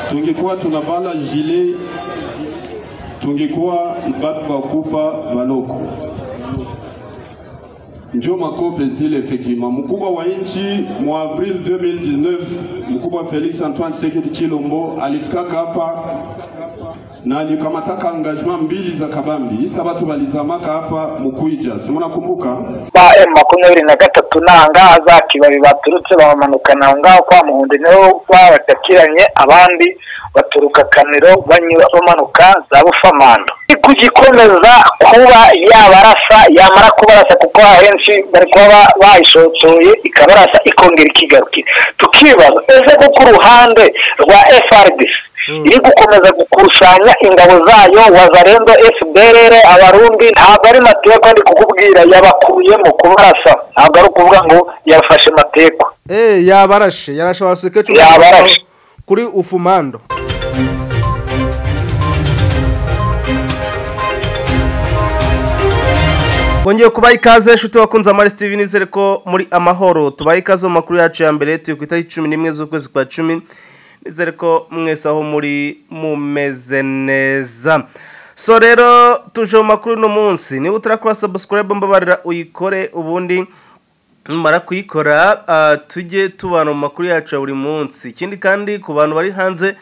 tungekuwa tunavala jile tungekuwa batu bakufa baloko njo makope zile effectivement mkubwa wa nchi mwa avril 2019 mkubwa Felix Antoine Tshisekedi Chilombo alifikaka hapa na alikamataka engagement mbili za kabambi isa batu balizamaka hapa mukuija simunakumbuka ba M makumyabiri na gatatu nangaza kibabi baturutse bamamanukana aho ngaho kwa Muhundi niho babatakiranye abandi baturuka Kaniro banyura bamanuka za Bufamando ku gikomeza kuba yabarasa yamara kubarasa kuko ahenshi bari kuba ba- bayishotoye ikabarasa ikongera ikigarukira tukibaza ese ko ku ruhande rwa FRDC iri gukomeza gukusanya ingabo zayo wazarendo fdrr abarundi ntabwo ari mateko ndi kukubwira yabakuye mu kubarasa ntabwo ari ukuvuga ngo yafashe mateko Eh, yabarashe yarashe abasekecuru Yabarashe. kuri ufumando bongeye kubaha ikaze nshuti wakunze amari steve nizere ko muri amahoro tubaha ikaze mu makuru yacu ya mbere turi ku itariki cumi n'imwe z'ukwezi kwa cumi nizere ko mwese aho muri mumeze neza so rero tuje mu makuru uno munsi niba utarakora subscribe mbabarira uyikore ubundi numara kuyikora ah, tujye tubana mu makuru yacu ya buri munsi ikindi kandi ku bantu bari hanze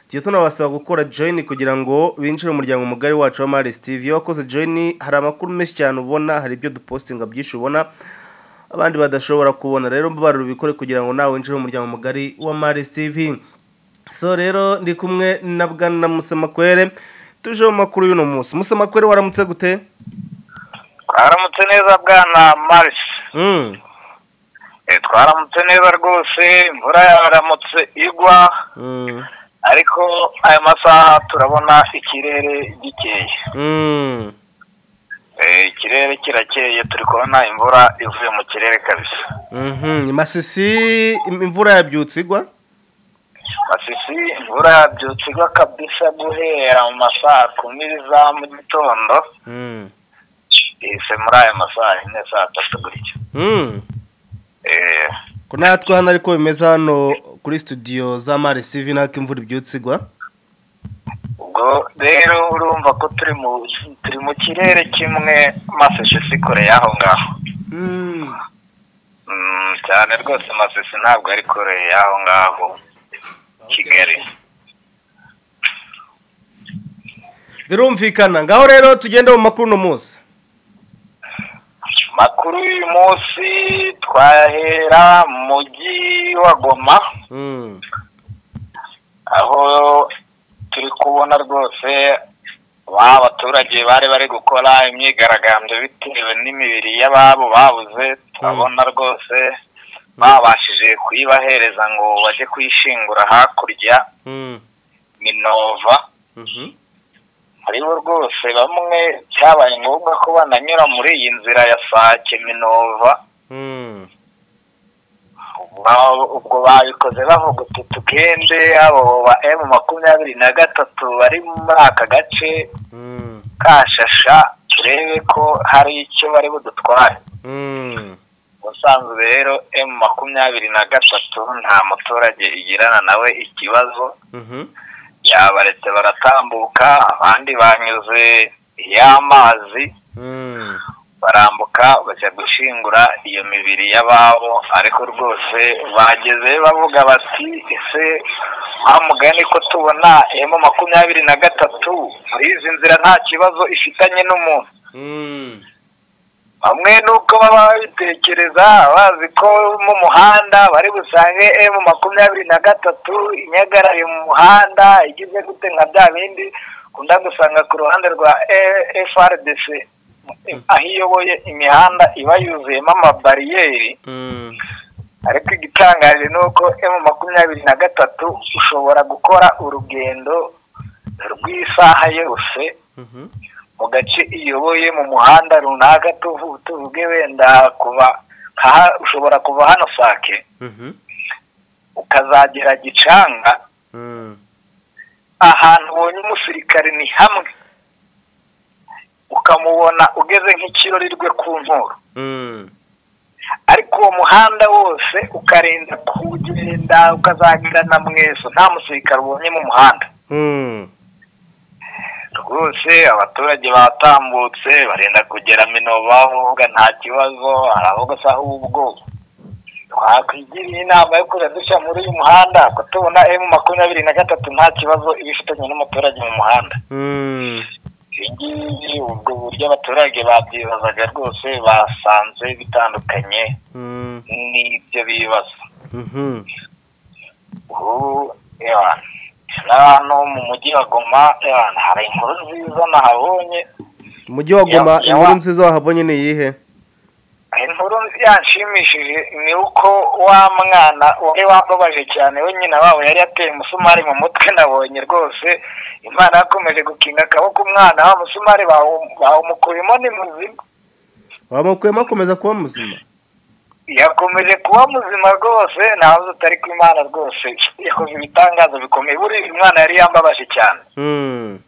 tujye tunabasaba gukora join kugira ngo binjire mu muryango mugari wacu wa Maris TV iyo wakoze join hari amakuru menshi cyane ubona hari ibyo dupostinga byinshi ubona abandi badashobora kubona rero mbabarira ubikore kugira ngo nawe winjire mu muryango mugari wa Maris TV so rero ndi kumwe na bwana Musemakwere tuje mu makuru y'uno munsi Musemakwere waramutse gute twaramutse neza bwana maris mm twaramutse neza rwose imvura yaramutse igwa mm ariko aya masaha turabona ikirere gikeye mm Eh, ikirere kirakeye turi kubona imvura ivuye mu kirere kabisa Mhm, masisi im- imvura yabyutse igwa Masisi imvura yabyutse igwa kabisa guhera mu masaha kumi za mu gitondo Mm. ihise muri aya masaha ine saa tatu gutya Mm. Eh, ko natwe hano ariko bimeze hano kuri studio za Mare CV nako imvura ibyutse igwa ubwo rero urumva ko turi mu turi mu kirere kimwe masesesi kure y'aho ngaho Mm. Mm, cyane rwose masesi ntabwo ari kure y'aho ngaho kigali birumvikana ngaho rero tugende mu makuru uno munsi makuru y'uyu munsi twahera mu mujyi wa goma Mm. aho turi kubona rwose ba baturage bari bari gukora imyigaragambyo bitewe n'imibiri y'ababo babuze turabona rwose babashije kuyibahereza ngo bajye kuyishingura hakurya Mm. minova Mhm. hariho rwose bamwe cyabaye ngombwa ko bananyura muri iyi nzira ya sake minova Mm. Ba- ubwo babikoze bavuga uti tugende abo ba emu makumyabiri na gatatu bari muri aka gace Mm. ka shasha turebe ko hari icyo bari budutware Mm. ubusanzwe rero emu makumyabiri na gatatu nta muturage igirana nawe ikibazo Mhm. yabaretse baratambuka abandi banyuze y'amazi Mm. barambuka bajya gushingura iyo mibiri y'ababo ariko rwose bageze bavuga bati ese wa mugani ko tubona emu makumyabiri na gatatu muri izi nzira nta kibazo ifitanye n'umuntu Mm. bamwe nuko baba babitekereza bazi ko mu muhanda bari busange emu makumyabiri na gatatu inyagaraye mu muhanda igize gute nka bya bindi ukunda gusanga ku ruhande rwa E- FRDC aho iyoboye imihanda iba yuzuyemo amabariyeri Mm. ariko igitangaje ni uko emu makumyabiri na gatatu ushobora gukora urugendo rw'isaha yose Mhm. mu gace iyoboye mu muhanda runaka tuvu- tuvuge wenda kuva aha- ushobora kuva hano sake Mhm. ukazagera gicanga Mm. ahantu ubonye umusirikare ni hamwe ukamubona ugeze nk'ikirorirwe ku nkuru Mm. ariko uwo muhanda wose ukarinda kugenda ukazagira na mweso nta musirikare ubonye mu muhanda Mm. rwose abaturage batambutse barinda kugera minova bavuga nta kibazo hari aho gasaba ubwo twakwigiriye inama yo kujya dushya muri uyu muhanda ko tubona emu makumyabiri na gatatu nta kibazo iba ifitanye n'umuturage mu muhanda Mm. ibingibi ubwo buryo abaturage babyibazaga rwose basanze bitandukanye Mm. n'ibyo bibaza Mhm. ubu ewa, na hano mu mujyi wa goma ewa, hari inkuru nziza nahabonye umujyi wa goma Ya- ya inkuru wa- nziza wahabonye ni iyihe inkuru yanshimishije ni uko wa mwana wari wababaje cyane we nyina wabo yari yateye umusumari mu mutwe nabonye rwose imana yakomeje gukinga akaboko umwana wa musumari bawu- bawumukuyemo ni muzima wamukuyemo akomeza kuba muzima yakomeje kuba muzima rwose ntawe utari ku imana rwose yakoze ibitangazo bikomeye buriya umwana yari yambabaje cyane Mm.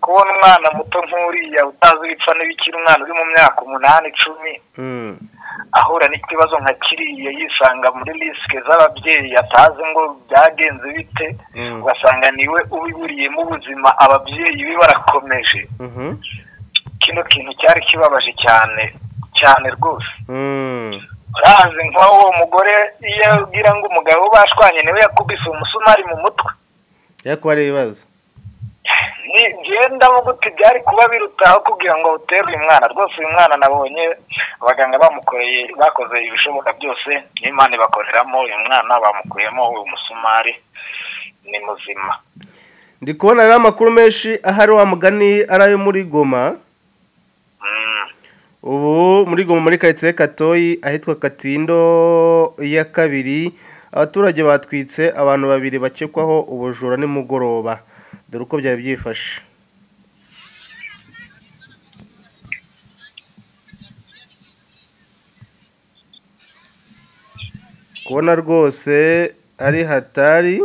kubona umwana muto nk'uriya utazi ibipfa n'ibikiri umwana uri mu myaka umunani icumi Mm. ahura n'ikibazo nka kiriya yisanga muri risike z'ababyeyi atazi ngo byagenze bite Mm. ugasanga niwe ubiburiyemo ubuzima ababyeyi be barakomeje Mhm. kino kintu cyari kibabaje cyane cyane rwose Mm. urazi nk'uwo mugore iyo abwira ngo umugabo we bashwanye niwe yakubise umusumari mu mutwe ariko hari ibibazo ni ngenda gute byari kuba birutaho kugira ngo utere uyu mwana rwose uyu mwana nabonye abaganga bamukoreye bakoze ibishoboka byose n'imana ibakoreramo uyu mwana bamukuyemo uyu musumari ni muzima ndi kubona rero amakuru menshi ahari wa mugani ari ayo muri goma Mm. ubu muri goma muri karitsiye katoyi ahitwa katindo ya kabiri abaturage batwitse abantu babiri bakekwaho ubujura nimugoroba dore uko byari byifashe kubona rwose ari hatari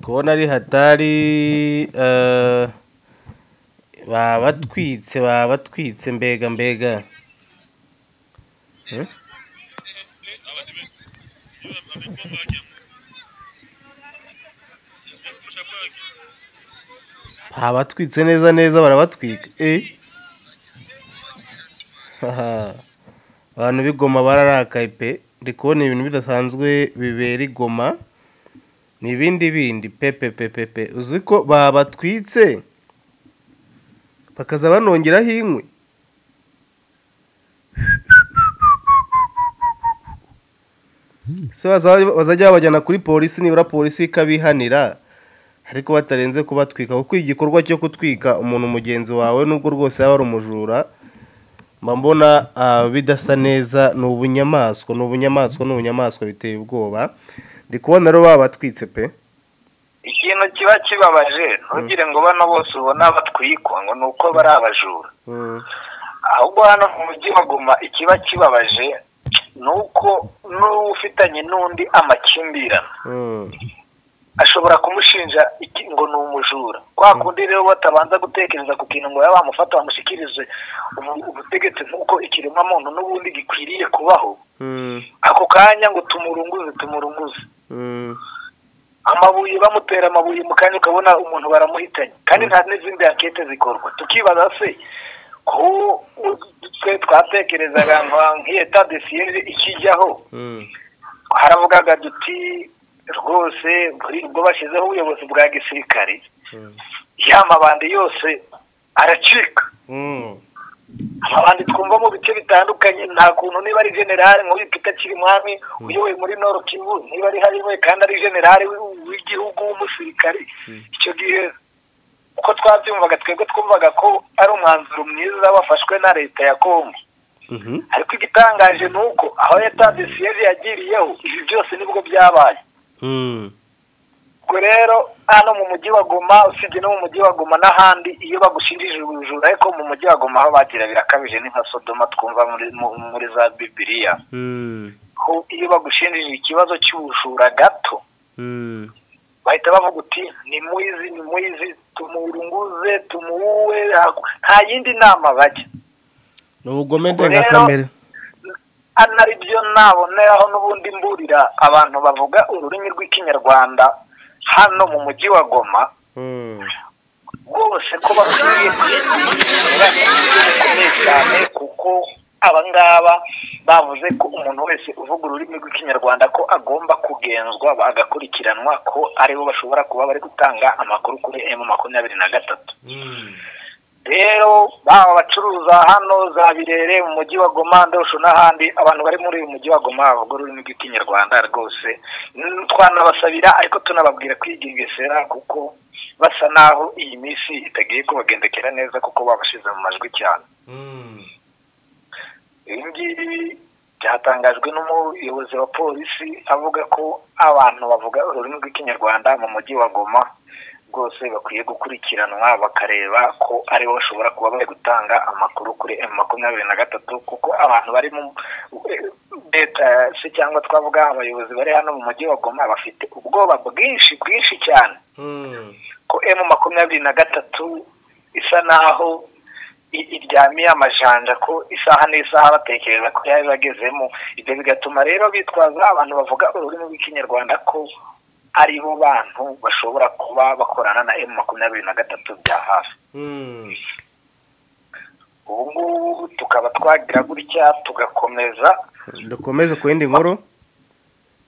kubona ari hatari eh, baba batwitse baba batwitse mbega mbega Eh? baba batwitse neza neza barabatwika eh Haha. abantu b'igoma bararakaye pe ndi kubona ibintu bidasanzwe bibera igoma ni ibindi bindi pepe pepe pe uzi ko baba batwitse bakaza banongeraho inkwi se baza- bazajya babajyana kuri polisi nibura polisi ikabihanira ariko batarenze kubatwika kuko igikorwa cyo kutwika umuntu mugenzi wawe nubwo rwose yaba ari umujura mba mbona ah, bidasa neza ni ubunyamaswa ni ubunyamaswa ni ubunyamaswa biteye ubwoba ndi kubona rero babatwitse pe ikintu kiba kibabaje ntugire ngo bano bose ubona batwikwa ngo ni uko bari abajura Mm, ahubwo hano mu mujyi wa goma ikiba kibabaje ni uko n'uwo ufitanye n'undi amakimbirane mm, ashobora kumushinja iki ngo ni umujura kwa kundi rero batabanza gutekereza ku kintu ngo baba bamufata bamushyikirize ubu- ubutegetsi nk'uko ikiremwamuntu n'ubundi gikwiriye kubaho mm, ako kanya ngo tumurunguze tumurunguze mm, amabuye bamutera amabuye mu kanya ukabona umuntu baramuhitanye kandi nta n'izindi akete zikorwa tukibaza se ko twe twatekerezaga ngo nk'iyeta desiyeri ikijyaho mm, haravugaga duti rwose buri ubwo bashyizeho ubuyobozi bwa gisirikare mm, ya mabandi yose aracika mm. amabandi twumva mu bice bitandukanye nta kuntu niba ari generale nk'uyu peter kirimwami uyoboye muri nord kivu niba ari hari we kandi ari generale w'i- w'igihugu w'umusirikare icyo gihe uko twabyumvaga twebwe twumvaga ko ari umwanzuro mwiza wafashwe na leta ya congo Mhm. ariko igitangaje ni uko aho yatanze siyeje yagiriyeho ibi byose nibwo byabaye Mm, ubwo rero hano mu mujyi wa goma usibye no mu mujyi wa goma n'ahandi iyo bagushinjije ubujura ariko mu mujyi wa goma aho bagira birakabije ni nka sodoma twumva muri, mu- muri za bibiliya mm, aho iyo bagushinjije ikibazo cy'ubujura gato mm. bahita bavuga uti ni mwizi ni mwizi tumurunguze tumuwe nta yindi nama bajya ni ubugome ndengakamere ari byo naboneraho n'ubundi mburira abantu bavuga ururimi rw'ikinyarwanda hano mu mujyi wa goma Mm. rwose ko bakwiriye kwirinda bikomeye cyane kuko abangaba bavuze ko umuntu wese uvuga ururimi rw'ikinyarwanda ko agomba kugenzwa agakurikiranwa ko aribo bashobora kuba bari gutanga amakuru kuri emu makumyabiri na gatatu rero baba abacuruza hano za birere mu mujyi wa goma ndosho n'ahandi abantu bari muri uyu mujyi wa goma bavuga ururimi rw'ikinyarwanda rwose Mm, twanabasabira ariko tunababwira kwigengesera kuko basa naho iyi minsi itagiye kubagendekera neza kuko babashize mu majwi cyane ibi ngibi byatangajwe n'umuyobozi wa polisi avuga ko abantu bavuga ururimi rw'ikinyarwanda mu mujyi wa goma rwose bakwiye gukurikiranwa bakareba ko aribo bashobora kuba bari gutanga amakuru kuri emu makumyabiri na gatatu kuko abantu bari mu leta se cyangwa twavuga abayobozi bari hano mu mujyi wa goma bafite ubwoba bwinshi bwinshi cyane Mm. ko emu makumyabiri na gatatu isa naho i- iryamiye amajanja ko isaha n'isaha batekereza ko yaba ibagezemo ibyo bigatuma rero bitwaza abantu bavuga ururimi rw'ikinyarwanda ko ari bo bantu bashobora kuba bakorana na emu makumyabiri na gatatu bya hafi Mm. ubu ngubu tukaba twagira gutya tugakomeza dukomeze ku yindi nkuru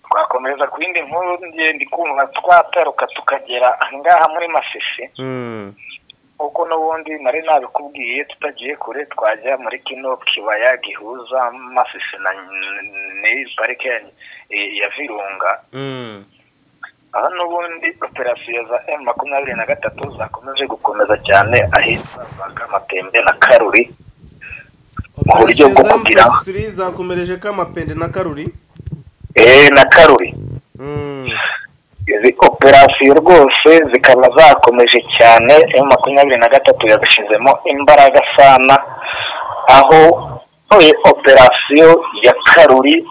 twakomeza ku yindi nkuru ngende kumva twataruka tukagera ahangaha muri masisi Mm. kuko n'ubundi nari nabikubwiye tutagiye kure twajya muri kino kibaya gihuza masisi na ni- parike ya- ya virunga Mm. aho n'ubundi operasiyo za m makumyabiri na gatatu zakomeje gukomeza cyane ahitwa za kamatembe na karuri Mu buryo bwo za kugira- mutesi zakomereje k'amapende na karuri eee na karuri Mm. izi operasiyo rwose zikaba zakomeje cyane ayo makumyabiri na gatatu yazishyizemo imbaraga sana aho e, operasiyo ya karuri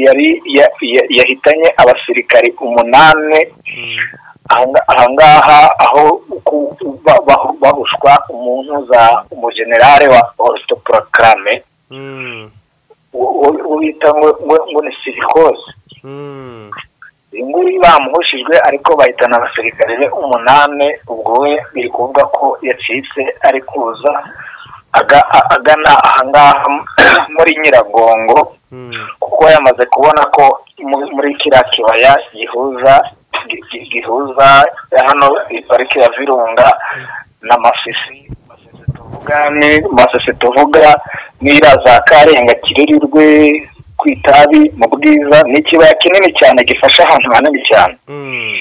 yari ya- ya- yahitanye abasirikari umunani Mm. Ahanga- ahangaha aho ku- ba- ba- bahuswa umuntu za umujenerale wa orito porokarame Mm. wita ngo ngo- ngo ni sirikose Mm. inguri bamuhushijwe ariko bahitana abasirikare be umunani ubwo we biri kuvuga ko yacitse ari kuza aga- a- agana ahangaha muri nyiragongo Mm. kuko yamaze kubona ko mu- muri kiriya kibaya gihuza gi- gi- gihuza hano i pariki ya virunga na masisi Masisi tuvuga ni masisi tuvuga n'ira za karenga kirurirwe ku itabi mu bwiza ni ikibaya kinini cyane gifasha ahantu hanini cyane Mm.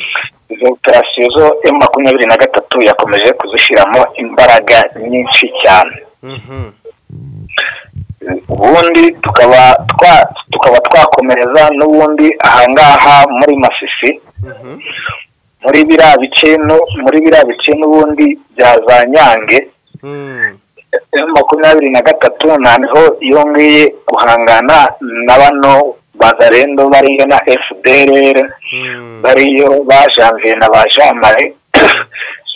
izo operasiyo zo emu makumyabiri na gatatu yakomeje kuzishyiramo imbaraga nyinshi cyane Mhm. ubundi tukaba twa tukaba twakomereza n'ubundi ahangaha muri masisi Mhm. muri biriya bice no muri biriya bice n'ubundi bya za nyange Mm. M makumyabiri na gatatu ntaho yongeye guhangana na bano bazarendo bariyo na fdrr Mm. bariyo ba janvier na ba jamare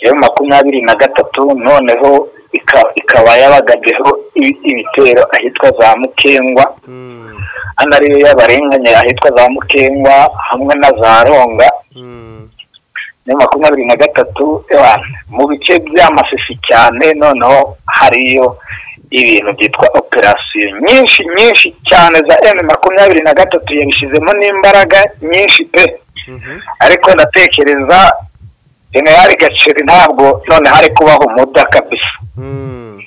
M makumyabiri na gatatu noneho ika- ikaba yabagajeho i- ibitero ahitwa za mukengwa Mm. hano ariyo y'abarenganye ahitwa za mukengwa hamwe na za ronga Mm. ni makumyabiri na gatatu ewa, mu bice by'amasisi cyane noneho hariyo ibintu byitwa operasiyo nyinshi nyinshi cyane za emu makumyabiri na gatatu yabishyizemo n'imbaraga nyinshi pe Mhm. ariko ndatekereza generali gaceri ntabwo noneho ari kubaho umuda kabisa Mm.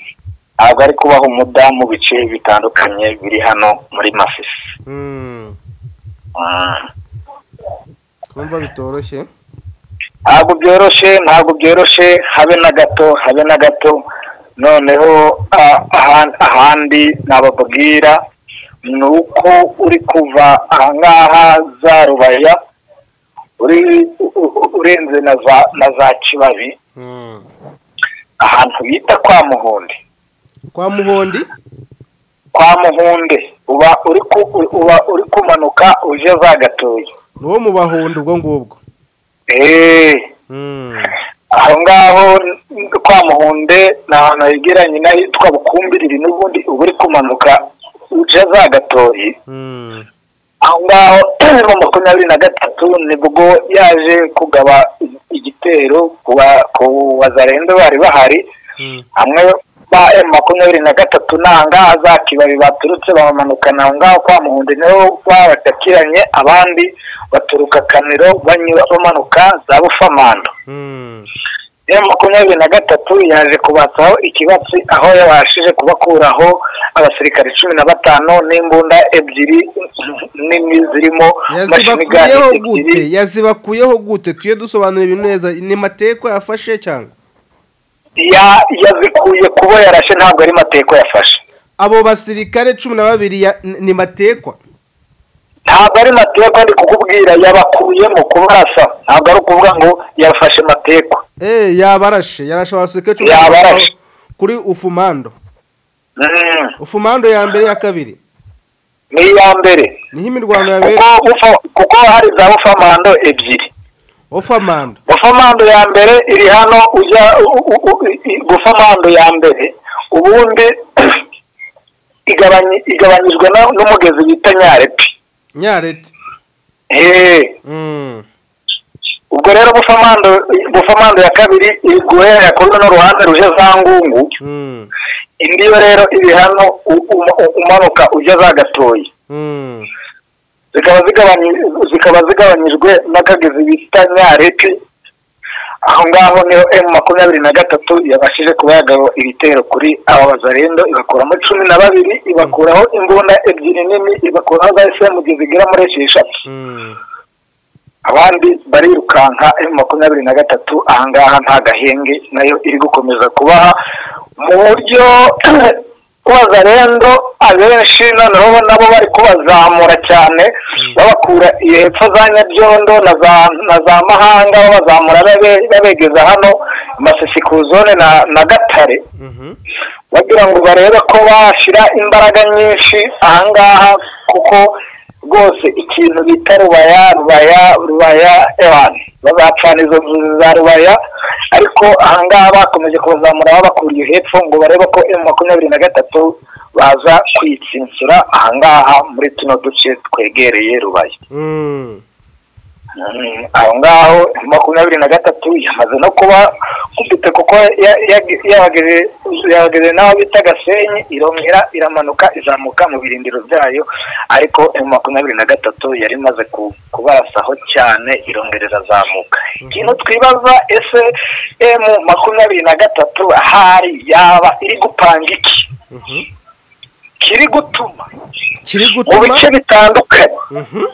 ntabwo ari kubaho umuda mu bice bitandukanye biri hano muri masisi Mm. Mm. kumva bitoroshye ntabwo byoroshye ntabwo byoroshye habe na gato habe na gato noneho ah, ahan- ahandi nababwira ni uko uri kuva ahangaha za rubaya uri u- u- urenze na za na za kibabi Mm. ahantu bita kwa muhundi kwa muhondi kwa muhunde uba uri ku- uba uri kumanuka uje za gatoya ni uwo mu bahundi ubwo ngubwo eee Mm. aho ngaho kwa muhunde ni ahantu hegeranye n'ahitwa bukumbiriri n'ubundi uba uri kumanuka uca za gatoyi Mm. aho ngaho mu makumyabiri na gatatu nibwo yaje kugaba igitero ku ba- ku bazarenze bari bahari Mm. hamwe ba emu makumyabiri na gatatu nangaha za kibabi baturutse bamanukana aho ngaho kwa muhundi niho babatakiranye abandi baturuka kaniro banyura bamanuka za bufamando Mm. emu makumyabiri na gatatu yaje kubatsaho ikibatsi aho yabashije kubakuraho abasirikare cumi na batanu n'imbunda ebyiri nini zirimo mashinigali yazibakuyeho ebyiri gute yazibakuyeho gute tuye dusobanura ibintu neza ni mateko yafashe cyangwa Ya- yazikuye kubo yarashe ntabwo ari mateko yafashe abo basirikare cumi na babiri ya- ni ni matekwa ntabwo ari mateko ndi kukubwira yabakuyemo kubarasa ntabwo ari ukuvuga ngo yafashe mateko Eh, yabarashe yarashe abasirikare cumi na Yabarashe. babiri kuri ufumando Mm, ufumando ya mbere ya kabiri ni iya mbere niho imirwano yabereye kuko bufa- kuko hari za bufamando ebyiri ufamando bufamando ya mbere iri hano ujya u- u- u- i- bufamando ya mbere ubundi igabany- igabanyijwe na- n'umugezi bita nyarepi nyarete Eh, Mm. ubwo rero bufamando bufamando ya kabiri iri guhera kuri runo ruhande ruje za ngungu Mm. indi yo rero iri hano u- u- u- umanuka ujya za gatoyi Mm. zikaba zigabany- zikaba zigabanyijwe n'akagezi bita nyareti aho ngaho niho emu makumyabiri na gatatu yabashije kuba yagaba ibitero kuri aba bazarendo ibakuramo cumi na babiri ibakuraho imbunda ebyiri nini ibakuraho za esemugezi zigera muri esheshatu Mm. abandi barirukanka emu makumyabiri na gatatu ahangaha nta gahenge nayo iri gukomeza kubaha mu buryo wazarendo abenshi noneho nabo bari kubazamura cyane babakura iyo hepfo za nyabyondo na za na za mahanga babazamura babe- babegeza hano masisi ku zone na na gatare Mhm. bagira ngo barebe ko bashyira imbaraga nyinshi ahangaha kuko rwose ikintu bita rubaya rubaya rubaya ewan bazacana izo nzu za rubaya ariko ahangaha bakomeje kubazamura babakuriye hepfo ngo barebe ko emu makumyabiri na gatatu baza kwitsinsura ahangaha muri tuno duce twegereye rubaya Mm. Mm, aho ngaho makumyabiri na gatatu yamaze no kuba kubite kuko ya- ya- yabageze- yabageze n'aho bita gasenyi irongera iramanuka izamuka mu birindiro byayo ariko M makumyabiri na gatatu yari imaze ku- kubarasaho cyane irongera irazamuka ikintu twibaza ese emu makumyabiri na gatatu ahari yaba iri gupanga iki Mhm. kiri gutuma kiri mu gutuma bice bitandukanye Mhm.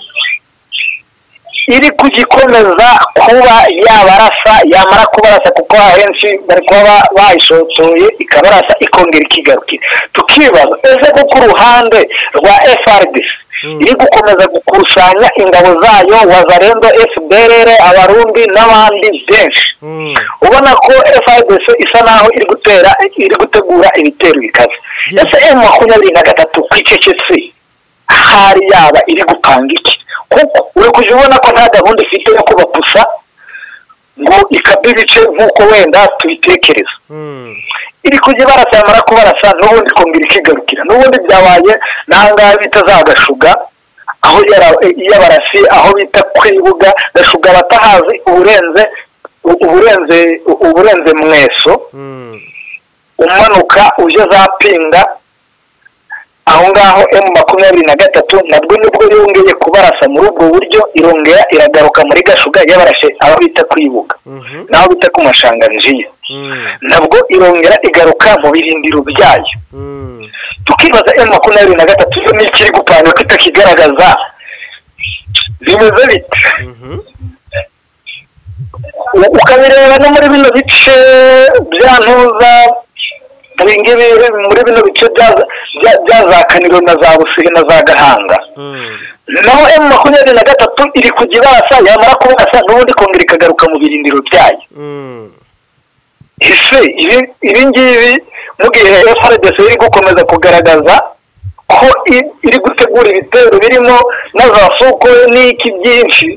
iri kugikomeza kuba yabarasa yamara kubarasa kuko ahenshi bari kuba ba- bayishotoye ikabarasa ikongera ikigarukira tukibaza ese ko ku ruhande rwa FRDC Mm. iri gukomeza gukusanya ingabo zayo wazarendo FDLR abarundi n'abandi benshi Mm. ubona ko FIDC isa naho iri gutera iri gutegura ibitero bikaze Yeah. ese M makumyabiri na gatatu ku icecetse ahari yaba iri gupanga iki kuko uri kujya ubona ko nta gahunda ifite yo kubapusa ngo ikabe ibice nk'uko wenda tubitekereza Mm. iri kujya ibarasa yamara kubarasa n'ubundi ikongera ikigarukira n'ubundi byabaye n'ahangaha bita za gashuga aho yara- y'abarasi aho bita kwibuga gashuga batahazi uburenze u- uburenze u- uburenze mweso Mm. umanuka uje za pinga aho ngaho emu makumyabiri na gatatu nabwo nibwo yongeye kubarasa muri ubwo buryo irongera iragaruka muri gashuga yabarashe aho bita kwibuga Mhm. n'aho bita ku mashanganjiya Mm. nabwo irongera igaruka mu birindiro byayo Mm. tukibaza emu makumyabiri na gatatu yo ni ikiri gupanga ko itakigaragaza bimeze bite Mhm. U- ukabireba no muri bino bice bya ntuza muri ngibi muri bino bice bya- bya- bya za kaniro na za busihe na za gahanga Mm. naho emu makumyabiri na gatatu iri kujya ibasa yamara kubasa n'ubundi ikongera ikagaruka mu birindiro byayo Mm. ese ibi- ibi ngibi mu gihe frdc iri gukomeza kugaragaza ko i- iri gutegura ibitero birimo na za soko n'iki byinshi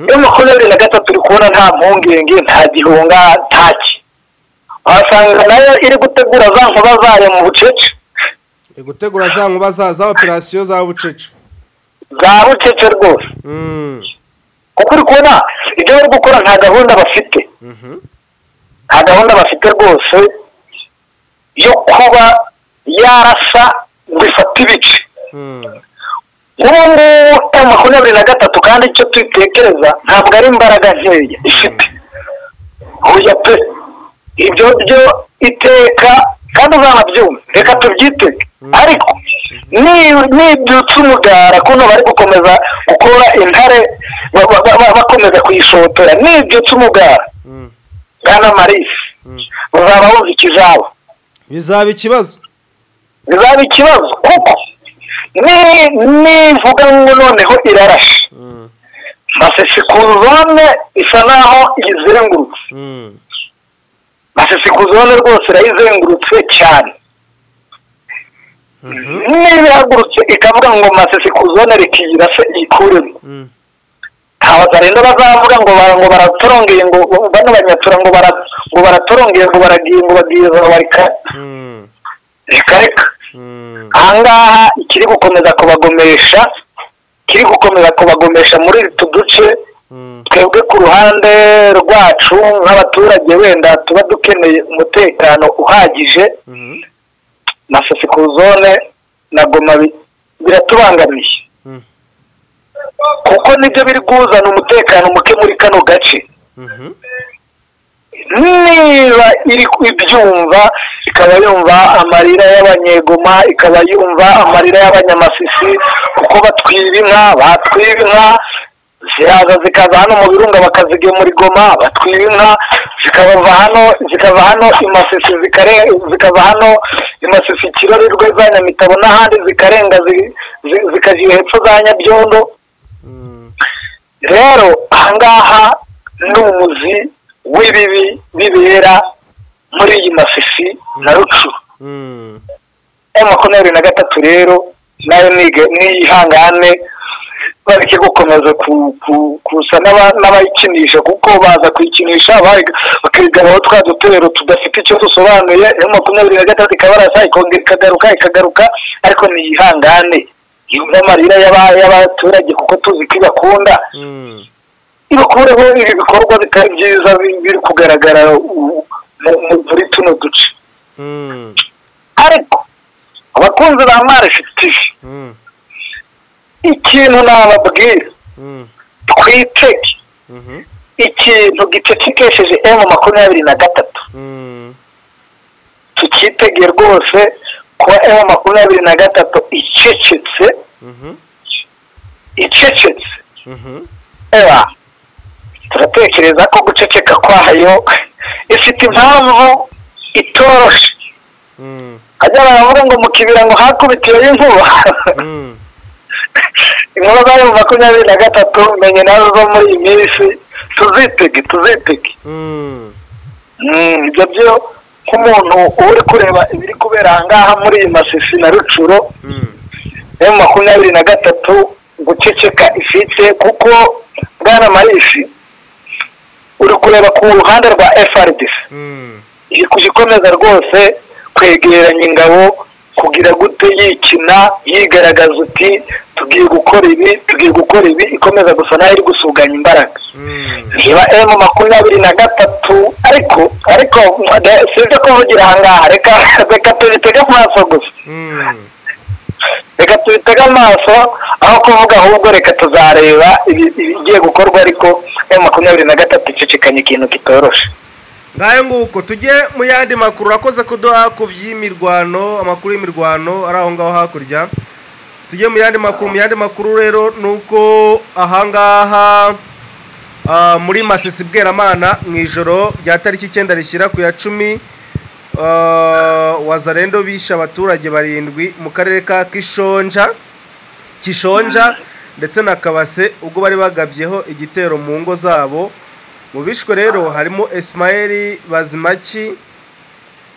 iyo makumyabiri na gatatu uri kubona nta mpungenge nta gihunga ntaki wasanga nayo iri gutegura za nkuba zayo mu bucece gutegura za nkuba za za operasiyo za bucece za bucece rwose Mm. kuko uri kubona ibyo bari gukora nta gahunda bafite Mhm. nta gahunda bafite rwose yo kuba yarasa ngo ifate ibice Mm. ubu ngubu ari makumyabiri na gatatu kandi icyo tuyitekereza ntabwo ari imbaraga nkeya ifite huya pe ibyo byo iteka kandi uzanabyumva reka tubyitege ariko ni- nibyutse umugara kuno bari gukomeza gukora intare ba- ba- ba- bakomeza kuyisohotera nibyutse umugara Mm. bwana marisi uzaba wumva ikizaba bizaba ikibazo bizaba ikibazo kuko ni- nivuga ngo noneho irarashe Mm. masesikuzone isa naho iyizengurutse Mm. masesikuzone rwose irayizengurutse cyane niba ihagurutse ikavuga ngo masesikuzone rikiyira se iyikuremo Mm. ntabaza rero bazavuga ngo bara- ngo baratorongeye ngo bano banyatura ngo bara- ngo baratorongeye ngo baragiye ngo bagiye ngo bareka Mm. reka reka Mm. ahangaha ikiri gukomeza kubagomesha kiri gukomeza kubagomesha muri utu duce Mm. twebwe ku ruhande rwacu nk'abaturage wenda tuba dukeneye umutekano uhagije Mhm. na zone na goma bi- biratubangamiye Mm. kuko nibyo biri kuzana umutekano muke muri kano gace Mhm. niba iri ibyumva ikaba yumva amarira y'abanyegoma ikaba yumva amarira y'abanyamasisi kuko batwiba inka batwiba inka ziraza zikaza hano mu birunga bakazigemura igoma batwiba inka zikabava hano zikava hano imasisi zikare zikava hano imasisi kirorerwe za nyamitabo n'ahandi zikarenga zi- zi- zikajya hepfo za nyabyondo Mm. rero ahangaha ni umuzi w'ibibi bibera muri iyi masisi na rucuru Mm. ayo makumyabiri na gatatu rero nayo nige- niyihangane bareke gukomeza ku- ku- kusa n'aba- n'abayikinisha kuko baza kuyikinisha bari- bakigabaho twa duterero tudafite icyo dusobanuye ayo makumyabiri na gatatu ikabarasa ikongera ikagaruka ikagaruka ariko niyihangane yumve amarira y'aba- y'abaturage kuko tuzi ko ibakunda Mm. ibakureho ibi bikorwa bitari byiza bi- biri kugaragara u- mu- mu- muri tuno duce Mm. ariko abakunzi ba marishe tivi Mm. ikintu nababwira Mm. twitege Mhm. ikintu gicecekesheje emu makumyabiri na gatatu Mm. tukitege rwose kuba emu makumyabiri na gatatu icecetse Mhm. icecetse Mhm. eba turatekereza ko guceceka kwayo ifite impamvu itoroshe Mm. hajya baravuga ngo mu kibira ngo hakubitiyeyo inkuba Mm. inkuba zayo makumyabiri na gatatu menye nazo zo muri iyi minsi tuzitege tuzitege Mm. Mm, ibyo byo nk'umuntu uba uri kureba ibiri kubera ahangaha muri iyi masisi na rucuro Mm. yo makumyabiri na gatatu guceceka ifite kuko bwana marisi uri kureba ku ruhande rwa frdc Mm. iri kujya ikomeza rwose kwegeranya ingabo kugira gute yikina yigaragaza uti tugiye gukora ibi tugiye gukora ibi ikomeza gusa nayo iri gusuganya imbaraga Mm. niba emu makumyabiri na gatatu ariko ariko mwa- sibyo kuvugira ahangaha reka reka tubitege amaso gusa Mm. reka tubitege amaso aho kuvuga ahubwo reka tuzareba ibi- ibigiye gukorwa ariko emu makumyabiri na gatatu icicikanye ikintu kitoroshe ngayo nguko tujye mu yandi makuru urakoze kuduha ku by'imirwano amakuru y'imirwano ari aho ngaho hakurya tujye mu yandi makuru mu yandi makuru rero ni uko ahangaha ah, muri masisi bweramana mu ijoro rya tariki icyenda rishyira ku ya cumi ah, wazarendo bishe abaturage barindwi mu karere ka kishonja kishonja ndetse na kabase ubwo bari bagabyeho igitero mu ngo zabo mu bishwe rero harimo esimayeli bazimaki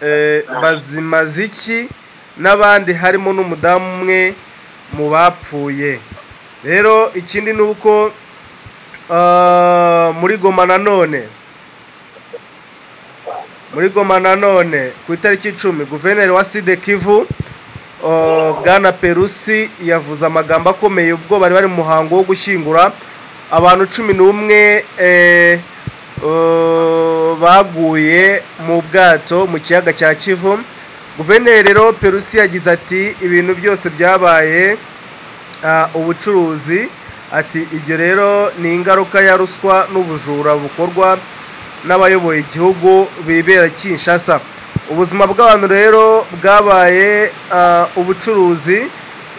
eh, bazimaziki n'abandi harimo n'umudamu umwe mu bapfuye rero ikindi ni uko Ah, muri goma nanone muri goma nanone ku itariki icumi guverineri wa side kivu ah, bwana perusi yavuze amagambo akomeye ubwo bari bari mu muhango wo gushyingura abantu cumi n'umwe eh, ah, baguye mu bwato mu kiyaga cya kivu guverineri rero perusi yagize ati ibintu byose byabaye ah, ubucuruzi ati ibyo rero ni ingaruka ya ruswa n'ubujura bukorwa n'abayoboye igihugu bibera kinshasa ubuzima bw'abantu rero bwabaye ah, ubucuruzi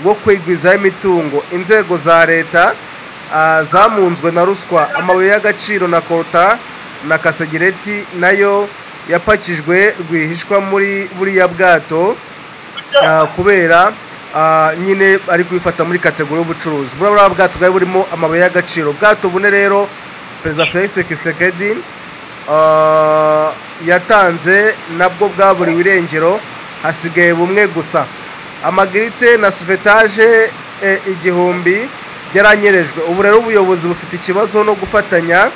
bwo kwigwizaho imitungo inzego za leta ah, zamunzwe na ruswa amabuye y'agaciro na kota na kasegireti nayo yapakijwe rwihishwa muri buriya bwato Ah, kubera ah, nyine ari kubifata muri kategori y'ubucuruzi buriya bwato bwari burimo amabuye y'agaciro ubwato bune rero perezida felix kisekedi ah, yatanze nabwo bwaburiwe irengero hasigaye bumwe gusa amagirite na suvetaje eh, igihumbi byaranyerejwe ubu rero ubuyobozi bufite ikibazo no gufatanya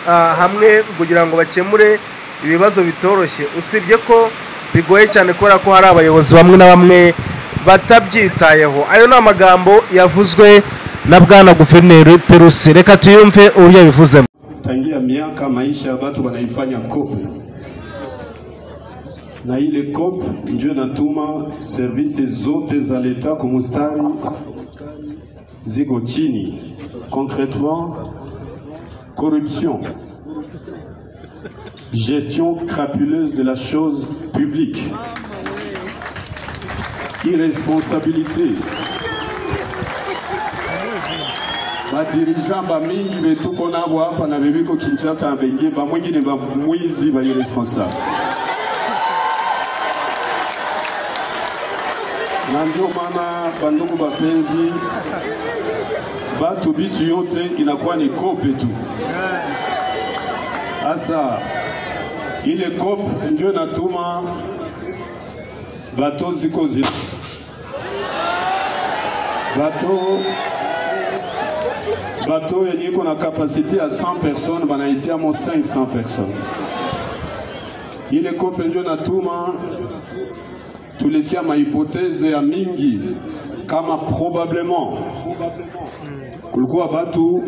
ah, hamwe kugira ngo bakemure ibibazo bitoroshye usibye ko bigoye cyane kubera ko hari abayobozi bamwe na bamwe batabyitayeho ayo ni amagambo yavuzwe na bwana guverineri perusi reka tuyumve uburyo yabivuzemo tangia miaka maisha ya watu wanaifanya kope, na ile kope ndio inatuma servisi zote za leta kumustari ziko chini. Concretement, corruption, gestion crapuleuse de la chose publique, irresponsabilité badirigeant bamingi betuko nabo hapa na bebiko Kinshasa na bengie bamwingine bamwizi ba irresponsable na ndio maana bandugu bapenzi, batu bitu yote inakuwa ni kope tu. Asa ile kope ndio inatuma bato ziko zina bato bato yenye iko na kapasite ya 100 personnes banaitiamo 500 personnes. Ile kope ndio natuma, tulisikia mahipoteze ya mingi kama probablement kulikuwa batu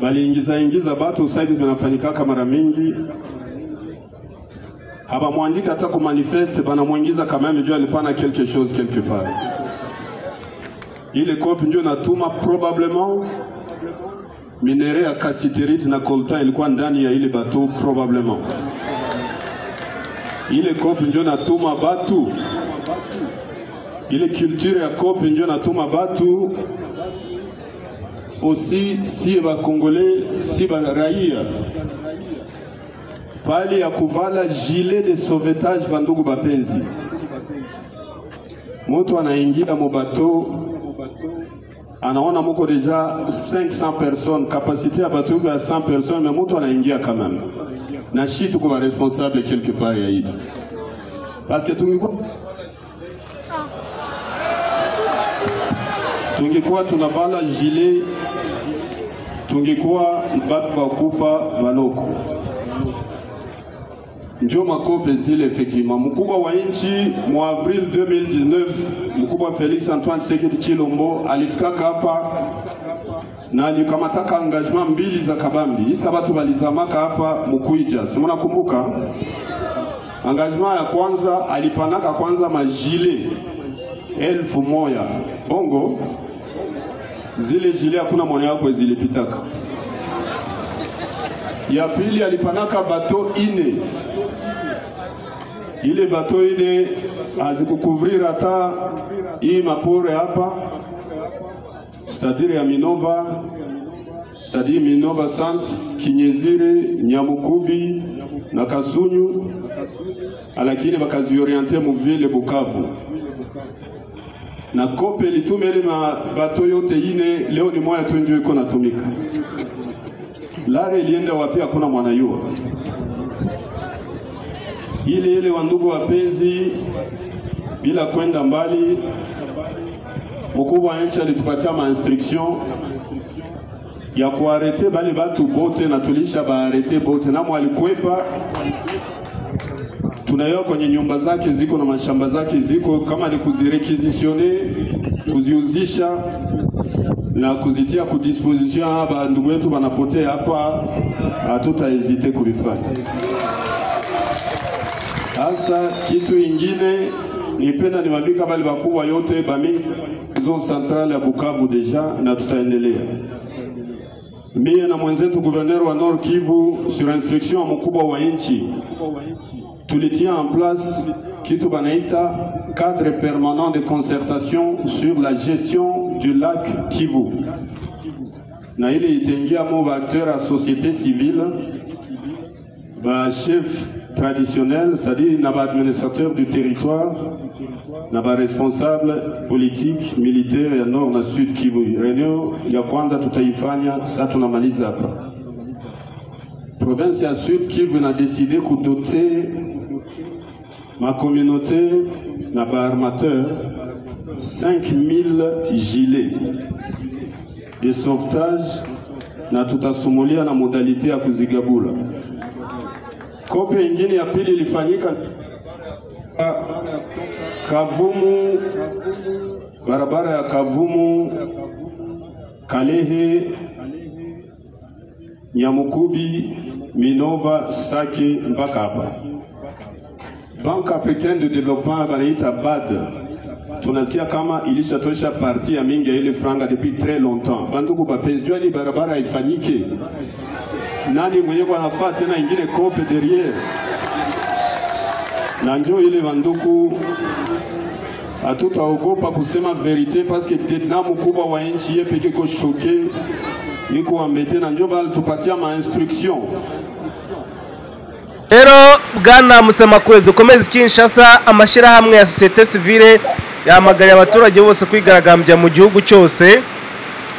baliingiza ingiza batu usaidizi banafanyikaka mara mingi habamwandika hata kumanifeste, banamwingiza kama yeye ndio alipana quelque chose quelque part ile kopi ndio natuma probablement minere ya kasiterite na coltan ilikuwa ndani ya ile bato probablement. Ile kopi ndio natuma batu, ile culture ya kopi ndio natuma batu aussi, si ba congolais si ba raia pali ya kuvala gilet de sauvetage, bandugu bapenzi, mutu anaingia mubato anaona muko deja 500 personnes capacité ya bato ya 100 personnes mais mutu anaingia quand même na shi tuko ba responsable quelque part ya ida parce que tungekuwa tungekuwa tunavala gilet tungekuwa batu bakufa baloko ndio makope zile effectivement. Mkubwa wa nchi mu avril 2019 mkubwa Felix Antoine Tshisekedi Chilombo alifikaka hapa na alikamataka engagement mbili za kabambi, isa watu walizamaka hapa Mukuija, si mnakumbuka? Engagement ya kwanza alipanaka kwanza majile elfu moya bongo, zile jile hakuna mwana yako zilipitaka. Ya pili alipanaka bato ine ile bato ile hazikukuvrira hata hii mapore hapa, stadiri ya Minova, stadiri Minova Sant, Kinyezire, Nyamukubi na Kasunyu, lakini bakazioriente muvile Bukavu na kope litume ile mabato yote ine, leo ni moya tu ndio iko natumika. Lare ilienda wapi? Hakuna mwanayua ile ile, wandugu wapenzi, bila kwenda mbali, mkubwa wa nchi alitupatia ma instruction ya kuarete bale batu bote, na tulisha baarete bote, na mwalikwepa tunayo kwenye nyumba zake ziko na mashamba zake ziko, kama ni kuzirekizisione kuziuzisha na kuzitia kudisposition hapa, ndugu yetu wanapotea hapa, hatutahezite kulifanya. Hasa kitu ingine nipenda niwambika bali bakubwa yote bami zone centrale ya Bukavu deja na tutaendelea. Mie na mwenzetu guverneur wa Nord Kivu sur instruction ya mkubwa wa nchi tulitia en place kitu banaita cadre permanent de concertation sur la gestion du lac Kivu, na ile itaingiamo baacteur ya société civile ba chef traditionnel, c'est-à-dire na ba administrateur du territoire, na ba responsable politique militaire ya nord na sud Kivu. Reunion ya kwanza tutaifanya sasa, tunamaliza hapa. Province ya sud Kivu inadeside kudote ma communauté na ba armateur 5000 gilets de sauvetage na tutasumulia na modalité ya kuzigabula. Kope ingine ya pili ilifanyika Ka- Kavumu, barabara ya Kavumu Kalehe, Nyamukubi, Minova, Sake mpaka hapa. Banque africaine de développement banaita BAD tunasikia kama ilishatosha parti ya mingi ya ile franga depuis très longtemps. Bandugu bapenzi, jua ni barabara haifanyike nani mwenye kwa nafaa tena ingine kope derrière na njoo ile banduku, hatutaogopa kusema verite parce que tena mkubwa wa nchi ye peke ko shoke niko ambete na njoo bali tupatia ma instruction rero bwana musemakure dukomeze kinshasa amashyirahamwe ya sosiyete sivile yahamagariye abaturage bose kwigaragambya mu gihugu cyose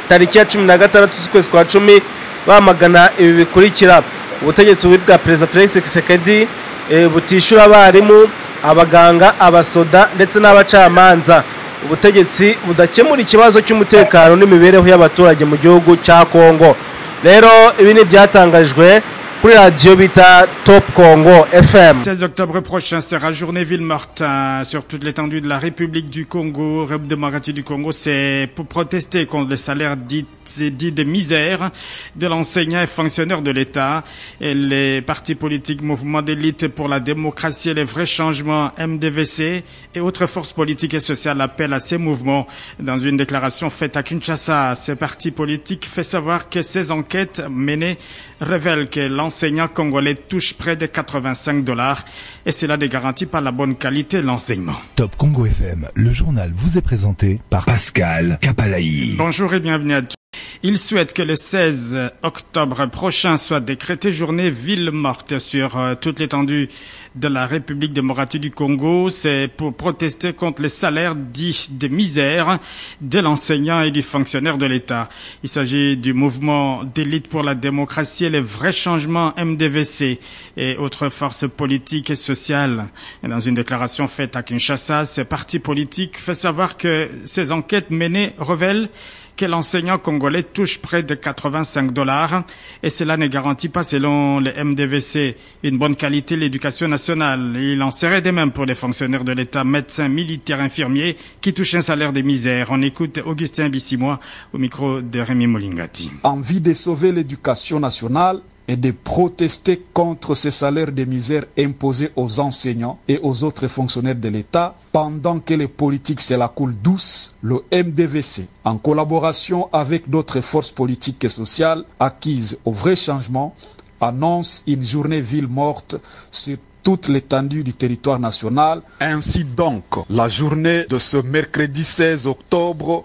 tariki ya cumi na gatandatu z'ukwezi kwa cumi bamagana ibi bikurikira ubutegetsi bubi bwa perezida felix kisekedi eh, butishyura abarimu abaganga abasoda ndetse n'abacamanza ubutegetsi budakemura ikibazo cy'umutekano n'imibereho y'abaturage mu gihugu cya kongo rero ibi ni ibyatangarijwe kuri radiyo bita top congo fm 16 octobre prochain sera journée Ville-Martin sur toute l'étendue de la République du Congo. République démocratique du Congo, c'est pour protester contre les salaires dits, dits de misère de l'enseignant et fonctionnaire de l'État. Et les partis politiques, mouvements d'élite pour la démocratie et les vrais changements, MDVC et autres forces politiques et sociales appellent à ces mouvements. Dans une déclaration faite à Kinshasa, ces partis politiques fait savoir que ces enquêtes menées révèlent que l'enseignant congolais touche près de 85 dollars et cela ne garantit pas la bonne qualité de l'enseignement. Top Congo FM, le journal vous est présenté par Pascal Capalayi. Bonjour et bienvenue à tous. Il souhaite que le 16 octobre prochain soit décrété journée ville morte sur euh, toute l'étendue de la République démocratique du Congo. C'est pour protester contre les salaires dits de misère de l'enseignant et du fonctionnaire de l'État. Il s'agit du mouvement d'élite pour la démocratie et les vrais changements MDVC et autres forces politiques et sociales. Et dans une déclaration faite à Kinshasa, ce parti politique fait savoir que ces enquêtes menées révèlent que l'enseignant congolais touche près de 85 dollars et cela ne garantit pas, selon le MDVC, une bonne qualité de l'éducation nationale. Il en serait de même pour les fonctionnaires de l'État, médecins, militaires, infirmiers, qui touchent un salaire de misère. On écoute Augustin Bissimois au micro de Rémi Moulingati. envie de sauver l'éducation nationale et de protester contre ces salaires de misère imposés aux enseignants et aux autres fonctionnaires de l'État, pendant que les politiques c'est la coule douce, le MDVC, en collaboration avec d'autres forces politiques et sociales acquises au vrai changement, annonce une journée ville morte sur toute l'étendue du territoire national. Ainsi donc, la journée de ce mercredi 16 octobre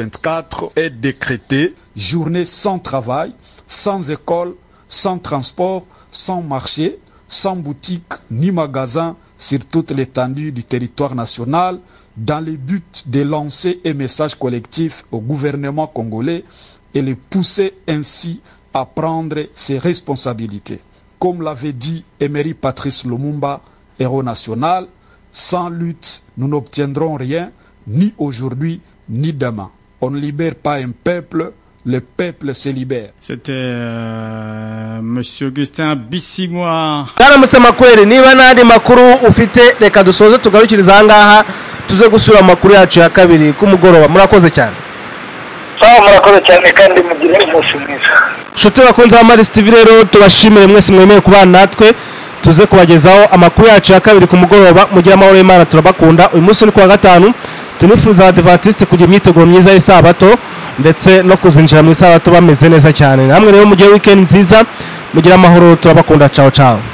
2024 est décrétée journée sans travail, sans école, sans transport, sans marché, sans boutique ni magasin sur toute l'étendue du territoire national dans le but de lancer un message collectif au gouvernement congolais et le pousser ainsi à prendre ses responsabilités. Comme l'avait dit Emery Patrice Lumumba, héros national, sans lutte, nous n'obtiendrons rien, ni aujourd'hui, ni demain. On ne libère pas un peuple le peuple se libère. C'était euh, Monsieur Augustin Bissimoa. bwaramutse makweri niba n'andi makuru ufite reka dusoze tugarukiriza ahangaha tuze gusura amakuru yacu ya kabiri k'umugoroba murakoze cyane sawa murakoze cyane kandi mugire umunsi mwiza inshuti bakunze ba marisi tivi rero tubashimire mwese mwemeye kubana natwe tuze kubagezaho amakuru yacu ya kabiri ku mugoroba mugire amahoro y'imana turabakunda uyu munsi ni kuwa gatanu tunifuriza abadivantisite kugira imyiteguro myiza y'isabato ndetse no kuzinjira mu isabato bameze neza cyane namwe rero mugire wikendi nziza mugire amahoro turabakunda cawo cawo